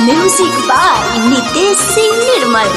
music by Nitesh Singh Nirmal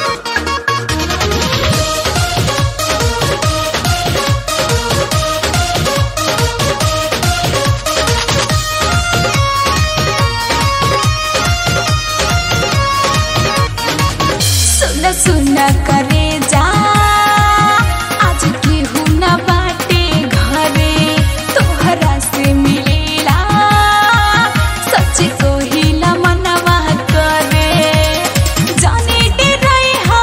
सुन सुन करे जा आज केहू न बाटे घरे तोहरा से मिलेला सच कोहिला मनवा करे जाने डरई हा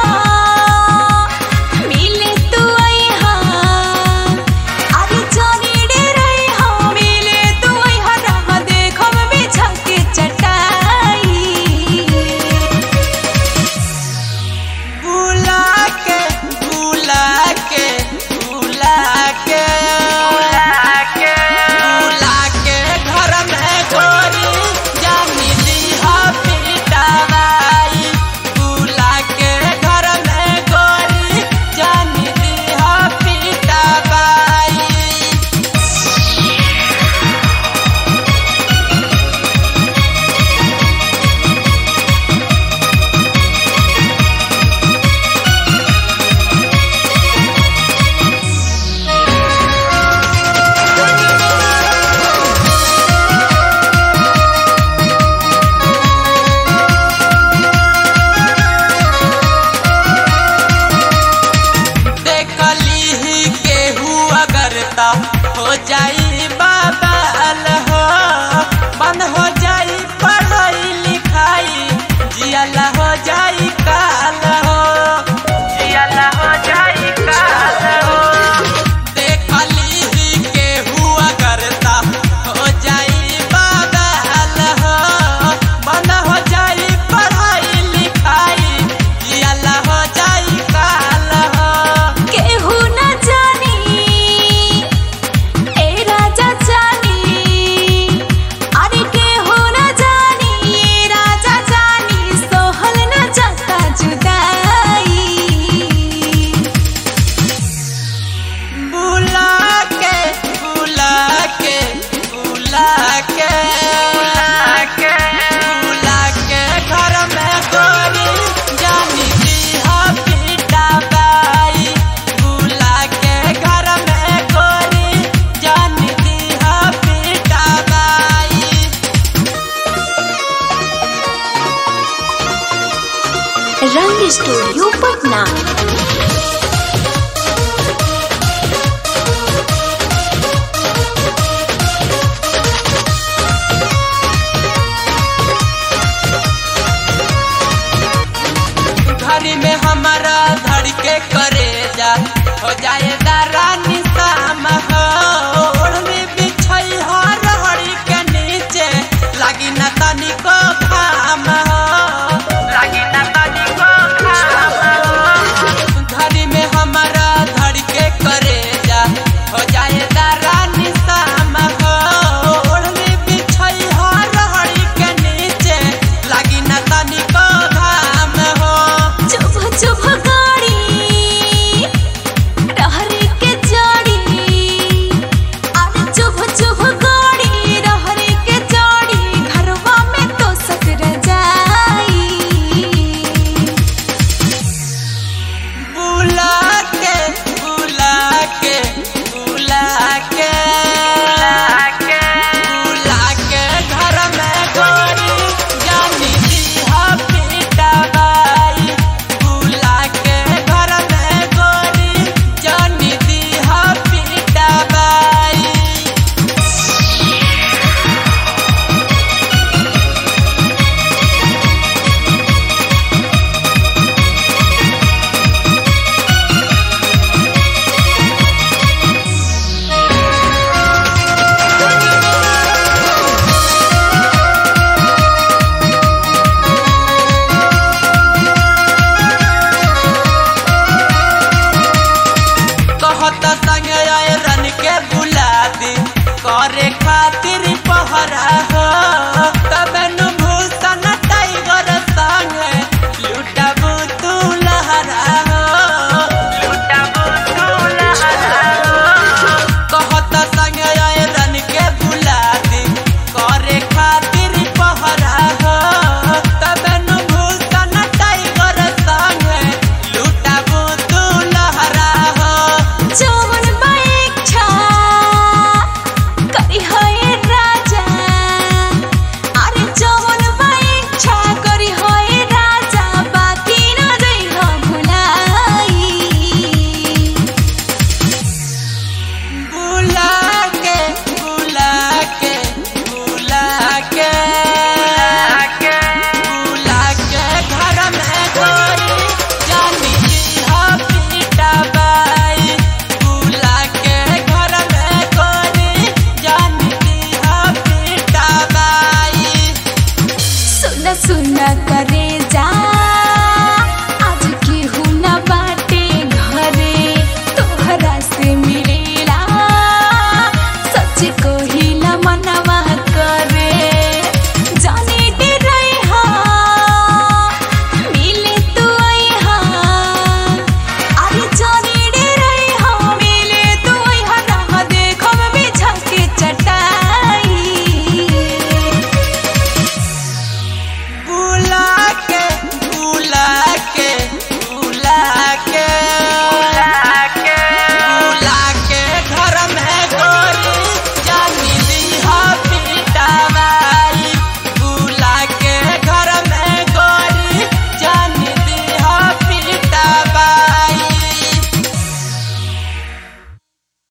मिले तू आई हा अरे जाने डरई हा मिले तू आई हा रह देखम बिछा के चटाई बुला के बुला के बुला के बुला के बुला के घर में गोरी जानी लीहा पिटावाई बुला के घर में गोरी जानी लीहा पिटावाई देखली ही केहू अगर ता हो जाई बाबाल हो बंद हो जाई पढ़ाई लिखाई जियाला हो जाई काल हो जियाला हो जाई काल हो देखली ही केहू अगर ता हो जाई बाबाल हो बंद हो जाई पढ़ाई लिखाई जियाला हो जाई काल हो केहू न जानी ए राजा जानी अरे केहू न जानी ए राजा जानी सोहल न जाता जुदाई बुला के बुला के बुला के बुला के बुला के घर में गोरी जानी दीहा पीटा बाई बुला के घर में गोरी जानी दीहा पीटा बाई रंग स्टूडियो पटना घरी में हमारा धड़के करे जा हो जाए रानी